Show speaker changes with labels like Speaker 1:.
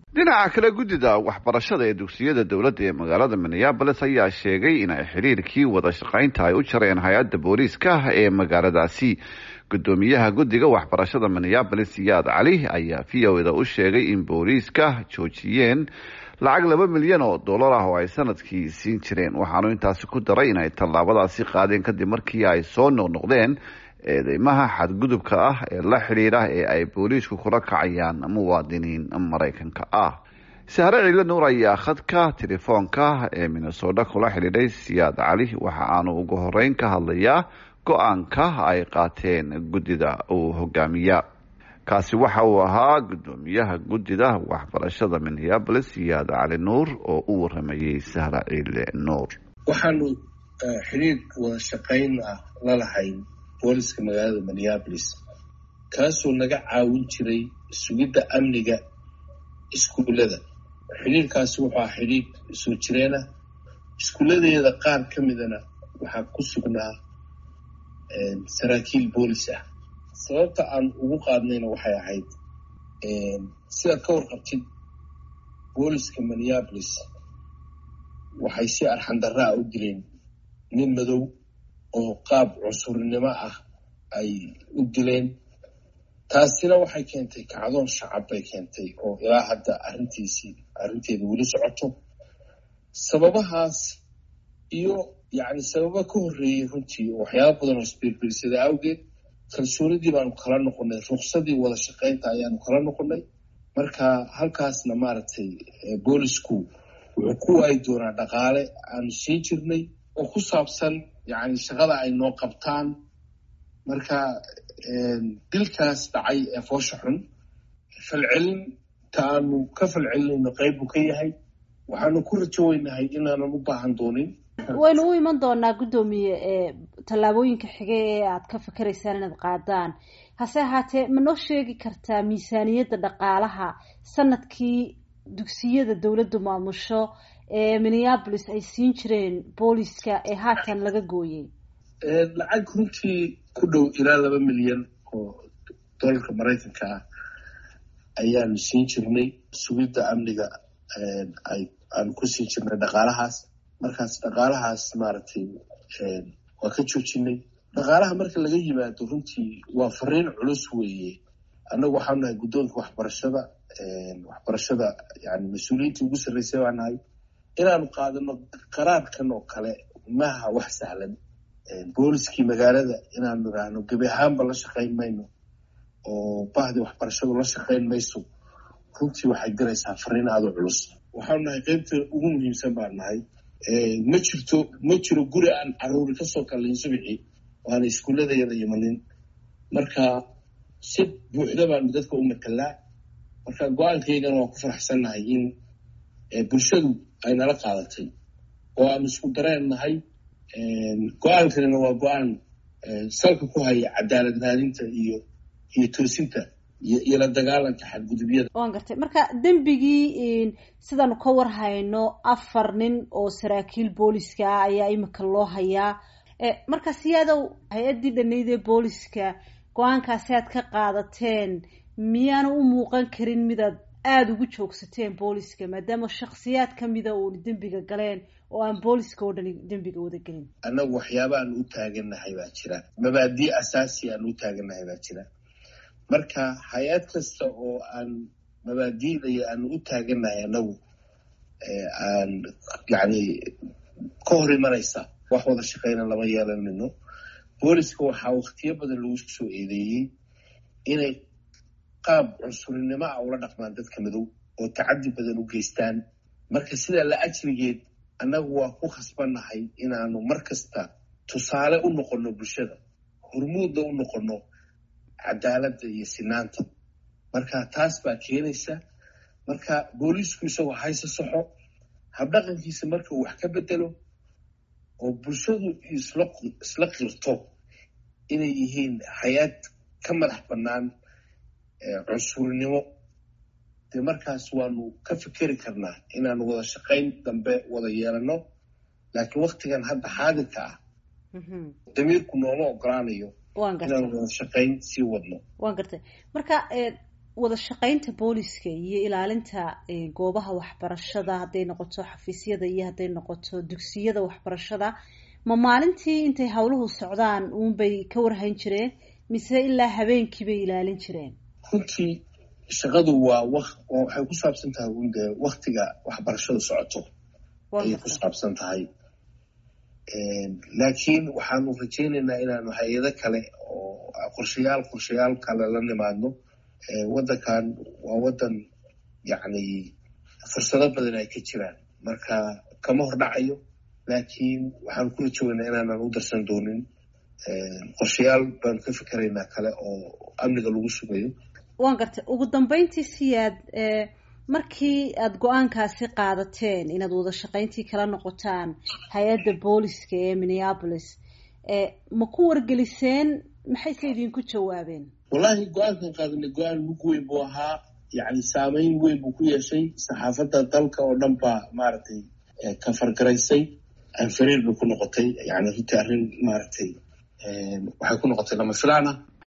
Speaker 1: dhinaca kale guddida waxbarashada ee dugsiyada dowladda ee magaalada minneabolis ayaa sheegay in ay xiriirkii wada shaqaynta ay u jareen hay-adda booliiska ee magaaladaasi guddoomiyaha guddiga waxbarashada minneabolis siyaad cali ayaa v o da u sheegay in booliiska joojiyeen lacag laba milyan oo dollar ah oo ay sanadkii siin jireen waxaanu intaasi ku daray in ay tallaabadaasi qaadeen kadib markii ay soo noqnoqdeen eedeymaha xadgudubka ah ee la xidhiidha ee ay booliisku kula kacayaan muwaadiniin maraykanka ah sahre ciidle nuur ayaa khadka telefoonka ee minnesota kula xidhiidhay siyaad cali waxa aanu ugu horeyn ka hadlayaa go-aanka ay qaateen guddida uu hogaamiya kaasi waxa uu ahaa guddoomiyaha guddida waxbarashada minneabolis siyaad cali nuur oo u waramayey sahre ciidle nuur
Speaker 2: waxaanu xidhiir wada shaqayn ah lalahayn booliska magaalada minneabolis kaasoo naga caawin jiray sugidda amniga iskuullada xidhiirkaasi wuxuu ah xidhiir soo jireenah iskuulladeeda qaar ka midana waxaa ku sugnaa saraakiil boolis ah sababta aan ugu qaadnayna waxay ahayd sidaad ka warqabtid booliska minneabolis waxay si arxandarra a u dileen nin madow oo qaab cunsurnimo ah ay u dileen taasina waxay keentay kacdoon shacab bay keentay oo ilaa hadda arrintiisii arrinteeda weli socoto sababahaas iyo yacni sababa ka horreeyey runtii oo waxyaaba badan oo isbiirbiirsada awgeed kalsoonidii baanu kala noqonay ruqsadii wada shaqaynta ayaanu kala noqonay marka halkaasna maaragtay boolisku wuxuu ku waayi doonaa dhaqaale aanu siin jirnay oo ku saabsan yacni shaqada ay noo qabtaan marka dilkaas dhacay ee foosha xun falcelinta aanu ka falcelinayno qayb buu ka yahay waxaanu ku rajo weynahay inaanan u baahan doonin
Speaker 3: waynu u iman doonaa guddoomiye tallaabooyinka xige ee aad ka fikeraysaan inaad qaadaan hase ahaatee ma noo sheegi kartaa miisaaniyadda dhaqaalaha sanadkii dugsiyada dowladdu maamusho ee minneabolis ay siin jireen booliska ee haatan laga gooyey
Speaker 2: lacag runtii ku dhow ilaa laba milyan oo dollarka maraykanka ah ayaanu siin jirnay sugidda amniga ay aanu ku siin jirnay dhaqaalahaas markaas dhaqaalahaas maaragtay waa ka joojinay dhaqaalaha marka laga yimaado runtii waa fariin culus weeye annagu waxaanu nahay guddoonka waxbarashada waxbarashada yani mas-uuliyiintii ugu sarreysay baa nahay inaanu qaadano qaraarkan oo kale maha wax sahlan booliskii magaalada inaanu idhaahno gebi ahaanba la shaqayn mayno oo bahdii waxbarashadu la shaqayn mayso runtii waxay diraysaa fariin aada u culus waxaanu nahay qeybta ugu muhiimsan baan nahay ma jirto ma jiro guri aan caruuri kasoo kalayn subixii waana iskuulladeeda imanin marka si buuxda baanu dadka u matalaa marka go-aankaygana waan ku faraxsannahay in bulshadu ay nala qaadatay oo aanu isku dareen nahay go-aankanina waa go-aan salka ku haya cadaalad raadinta iyo iyo toosinta iyo la dagaalanka xadgudubyada
Speaker 3: waan gartay marka dembigii sidaanu ka war hayno afar nin oo saraakiil booliska ah ayaa imika loo hayaa marka siyaadow hay-addii dhanayd ee booliska go-aankaasi aad ka qaadateen miyaana u muuqan karin midaad aada ugu joogsateen booliska maadaama shaksiyaad kamida uun dembiga galeen oo aan booliska oo dhani dembiga wada gelin
Speaker 2: annagu waxyaaba aan u taagannahay baa jira mabaadii asaasi aan u taagannahay baa jira marka hay-ad kasta oo aan mabaadiidaya aan u taagannahay annagu aan yacni ka hor imanaysa wax wada shaqayna lama yeelanayno booliska waxaa waktiyo badan lagu soo eedeeyey inay qaab cunsurinimo ah ula dhaqmaan dadka madow oo tacadi badan u geystaan marka sidaa la ajrigeed annagu waa ku khasbannahay inaanu mar kasta tusaale u noqonno bulshada hormuudna u noqonno cadaaladda iyo sinaanta marka taas baa keenaysa marka booliisku isagoo hayse saxo habdhaqankiisa marka uu wax ka bedelo oo bulshadu isla qirto inay yihiin hay-ad ka madax bannaan cunsurnimo dee markaas waanu ka fikeri karnaa inaanu wada shaqayn dambe wada yeelano laakiin waktigan hadda xaadirka ah damiirku nooma ogolaanayo inaanu wada shaqayn sii wadno
Speaker 3: waan gartay marka wada shaqaynta booliska iyo ilaalinta goobaha waxbarashada hadday noqoto xafiisyada iyo hadday noqoto dugsiyada waxbarashada ma maalintii intay howluhu socdaan uunbay ka warhayn jireen mise ilaa habeenkii bay ilaalin jireen
Speaker 2: runtii shaqadu waa w waxay ku saabsan tahay un dee waktiga waxbarashadu socoto ayay ku saabsan tahay laakiin waxaanu rajaynaynaa inaanu hay-ado kale oo qorshayaal qorshayaal kale la nimaadno waddankan waa waddan yacni fursado badan ay ka jiraan marka kama hordhacayo laakiin waxaanu ku rajaweynaa inaanan u darsan doonin qorshayaal baanu ka fikeraynaa kale oo amniga lagu sugayo
Speaker 3: waan gartay ugu dambeyntii siyaad markii aada go-aankaasi qaadateen inaad wada shaqayntii kala noqotaan hay-adda booliska ee minneapolis ma ku wargeliseen maxayse idinku jawaabeen
Speaker 2: wallahi go-aankan qaadanay go-aan mug weyn buu ahaa yacni saameyn weyn buu ku yeeshay saxaafadda dalka oo dhan baa maaragtay ka fargaraysay anfariir bay ku noqotay yani runtii arrin maaragtay waxay ku noqotay lama filaan ah